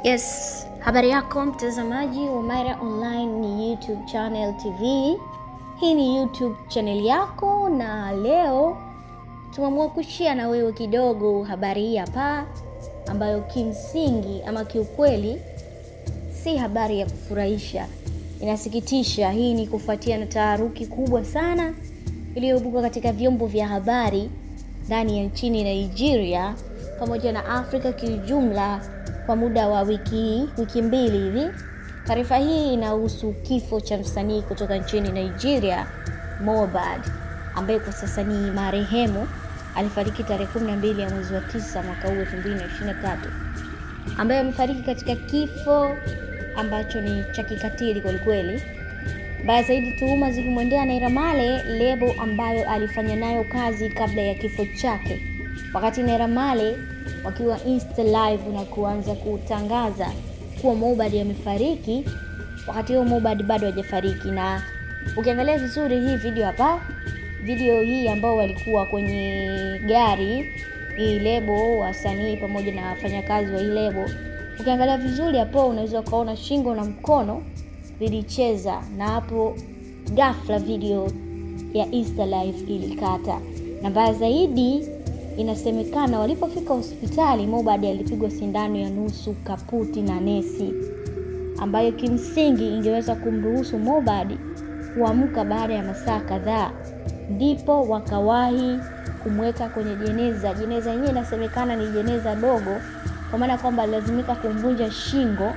Yes, habari yako mtazamaji wa Maira Online ni YouTube channel TV. Hii ni YouTube channel yako na leo tumeamua kushare na wewe kidogo habari hii hapa ambayo kimsingi ama kiukweli si habari ya kufurahisha. Inasikitisha. Hii ni kufuatia na taharuki kubwa sana iliyoibuka katika vyombo vya habari ndani ya nchini Nigeria pamoja na Afrika kiujumla kwa muda wa wiki wiki mbili hivi. Taarifa hii inahusu kifo cha msanii kutoka nchini Nigeria Mohbad, ambaye kwa sasa ni marehemu. Alifariki tarehe 12 ya mwezi wa tisa mwaka huu 2023, ambaye amefariki katika kifo ambacho ni cha kikatili kwelikweli. Mbaya zaidi, tuhuma zikimwendea Naira Marley, lebo ambayo alifanya nayo kazi kabla ya kifo chake, wakati Naira Marley wakiwa Insta live na kuanza kutangaza kuwa Mohbad amefariki. Wakati huo Mohbad bado hajafariki, na ukiangalia vizuri hii video hapa, video hii ambao walikuwa kwenye gari hii lebo, wasanii pamoja na wafanyakazi wa hii lebo, ukiangalia vizuri hapo unaweza ukaona shingo na mkono vilicheza, na hapo ghafla video ya Insta live ilikata, na mbaya zaidi inasemekana walipofika hospitali Mohbad alipigwa sindano ya nusu kaputi na nesi, ambayo kimsingi ingeweza kumruhusu Mohbad kuamka baada ya masaa kadhaa, ndipo wakawahi kumweka kwenye jeneza. Jeneza yenyewe inasemekana ni jeneza dogo, kwa maana kwamba alilazimika kumvunja shingo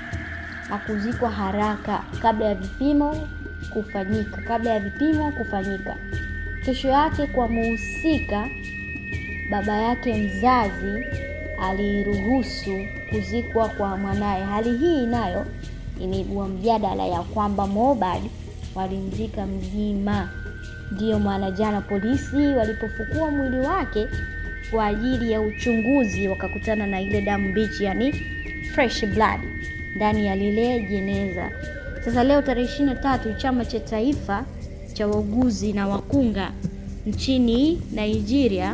na kuzikwa haraka kabla ya vipimo kufanyika, kabla ya vipimo kufanyika. Kesho yake kwa muhusika baba yake mzazi aliruhusu kuzikwa kwa mwanaye. Hali hii nayo imeibua mjadala ya kwamba Mohbad walimzika mzima. Ndiyo maana jana polisi walipofukua mwili wake kwa ajili ya uchunguzi wakakutana na ile damu mbichi, yani fresh blood ndani ya lile jeneza. Sasa leo tarehe ishirini na tatu chama cha taifa cha wauguzi na wakunga nchini Nigeria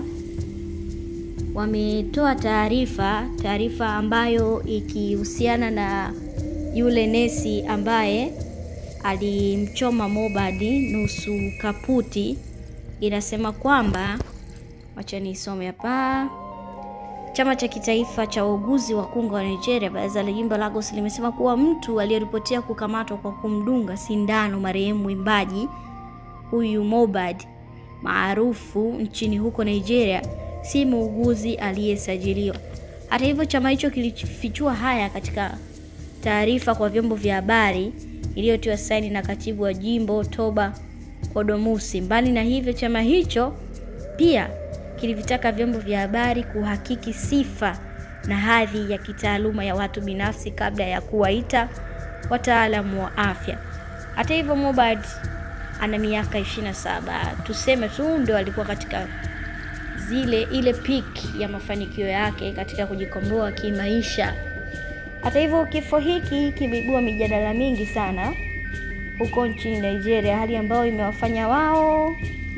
wametoa taarifa taarifa ambayo ikihusiana na yule nesi ambaye alimchoma Mohbad nusu kaputi. Inasema kwamba, wacha nisome hapa. Chama cha kitaifa cha wauguzi wakunga wa Nigeria, baraza la jimbo Lagos, limesema kuwa mtu aliyeripotia kukamatwa kwa kumdunga sindano marehemu mwimbaji huyu Mohbad maarufu nchini huko Nigeria si muuguzi aliyesajiliwa. Hata hivyo, chama hicho kilifichua haya katika taarifa kwa vyombo vya habari iliyotiwa saini na katibu wa jimbo Toba Kodomusi. Mbali na hivyo, chama hicho pia kilivitaka vyombo vya habari kuhakiki sifa na hadhi ya kitaaluma ya watu binafsi kabla ya kuwaita wataalamu wa afya. Hata hivyo, Mohbad ana miaka 27, tuseme tu ndio alikuwa katika zile ile peak ya mafanikio yake katika kujikomboa kimaisha. Hata hivyo, kifo hiki kimeibua mijadala mingi sana huko nchini Nigeria, hali ambayo imewafanya wao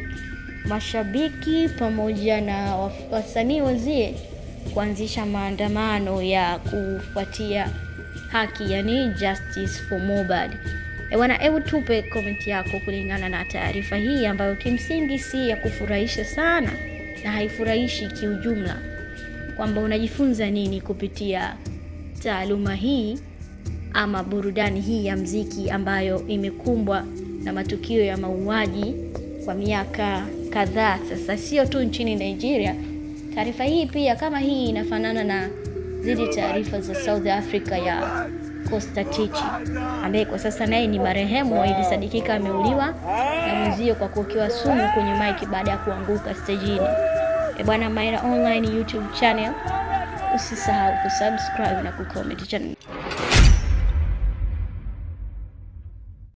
mashabiki pamoja na wasanii wenzie kuanzisha maandamano ya kufuatia haki, yani justice for Mohbad. Bwana, hebu tupe komenti yako kulingana na taarifa hii ambayo kimsingi si ya kufurahisha sana na haifurahishi kiujumla, kwamba unajifunza nini kupitia taaluma hii ama burudani hii ya mziki ambayo imekumbwa na matukio ya mauaji kwa miaka kadhaa sasa, sio tu nchini Nigeria. Taarifa hii pia kama hii inafanana na zile taarifa za South Africa ya Costa Tichi ambaye kwa sasa naye ni marehemu, ilisadikika ameuliwa na mwenzio kwa kuokewa sumu kwenye maiki baada ya kuanguka stejini. E bwana, Maira Online YouTube channel, usisahau kusubscribe na kucomment channel.